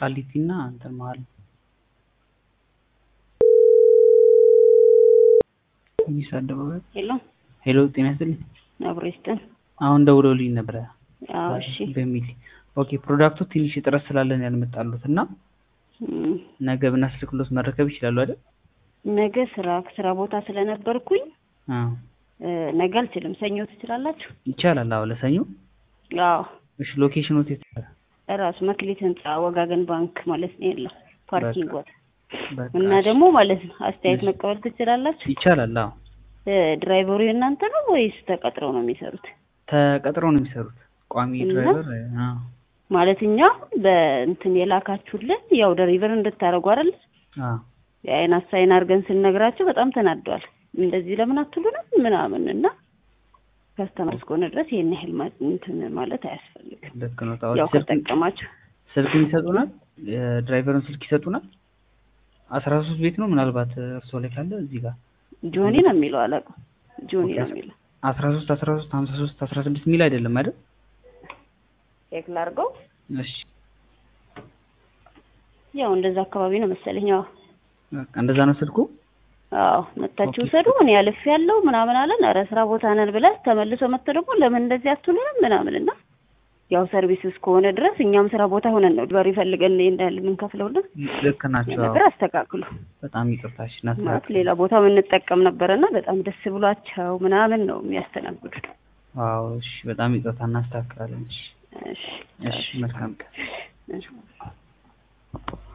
ቃሊቲ እና እንትን መሀል ጊስ አደባባይ ሄሎ ሄሎ ጤና ይስጥልኝ አብሮ ይስጥን። አሁን ደውለውልኝ ነበረ አዎ እሺ በሚል ኦኬ ፕሮዳክቱ ትንሽ እጥረት ስላለን ያልመጣሉት እና እም፣ ነገ ብናስልክሎት መረከብ ይችላሉ አይደል ነገ ስራ ስራ ቦታ ስለነበርኩኝ አዎ እ፣ ነገ አልችልም። ሰኞ ትችላላችሁ? ይቻላል አዎ ለሰኞ አዎ እሺ ሎኬሽኑ የት እራሱ መክሊት ህንጻ ወጋገን ባንክ ማለት ነው ያለው ፓርኪንግ ቦታ በቃ እና ደግሞ ማለት ነው አስተያየት መቀበል ትችላላችሁ? ይቻላል አዎ እ፣ ድራይቨሩ የእናንተ ነው ወይስ ተቀጥረው ነው የሚሰሩት? ተቀጥረው ነው የሚሰሩት ቋሚ እና? ድራይቨር አዎ ማለት እኛ በእንትን የላካችሁልን ያው ደሪቨር እንድታደርጉ አይደል? አዎ የአይን አሳይን አድርገን ስንነግራቸው በጣም ተናደዋል። እንደዚህ ለምን አትሉንም ምናምን እና ከስተመር እስከሆነ ድረስ ይሄን ያህል ማ- እንትን ማለት አያስፈልግም። ልክ ነው ታው ያው ስልክ ከጠቀማችሁ ስልክ ይሰጡናል የድራይቨሩን ስልክ ይሰጡናል አስራ ሶስት ቤት ነው ምናልባት እርስዎ ላይ ካለ እዚህ ጋር ጆኒ ነው የሚለው አላውቅም። ጆኒ ነው የሚለው አስራ ሶስት አስራ ሶስት ሀምሳ ሶስት አስራ ስድስት የሚል አይደለም አይደል ቼክ ላድርገው። እሺ ያው እንደዛ አካባቢ ነው መሰለኝ። አዎ በቃ እንደዛ ነው ስልኩ አዎ መታችሁ ኦኬ። ውሰዱ። እኔ አልፌ ያለው ምናምን አለን። ኧረ ስራ ቦታ ነን ብለን ተመልሶ መጥቶ ደግሞ ለምን እንደዚህ አትሉንም ምናምን እና ያው ሰርቪስ እስከሆነ ድረስ እኛም ስራ ቦታ ሆነን ነው ድበር ይፈልገን እንዳለ የምንከፍለውና ልክ ናቸው አዎ። ነገር አስተካክሉ በጣም ይቅርታሽ ማለት እናስተካክል ሌላ ቦታ የምንጠቀም ነበረና በጣም ደስ ብሏቸው ምናምን ነው የሚያስተናግዱት። አዎ እሺ በጣም ይቅርታ እናስተካክላለን እሺ እሺ እሺ መልካም ቀን እሺ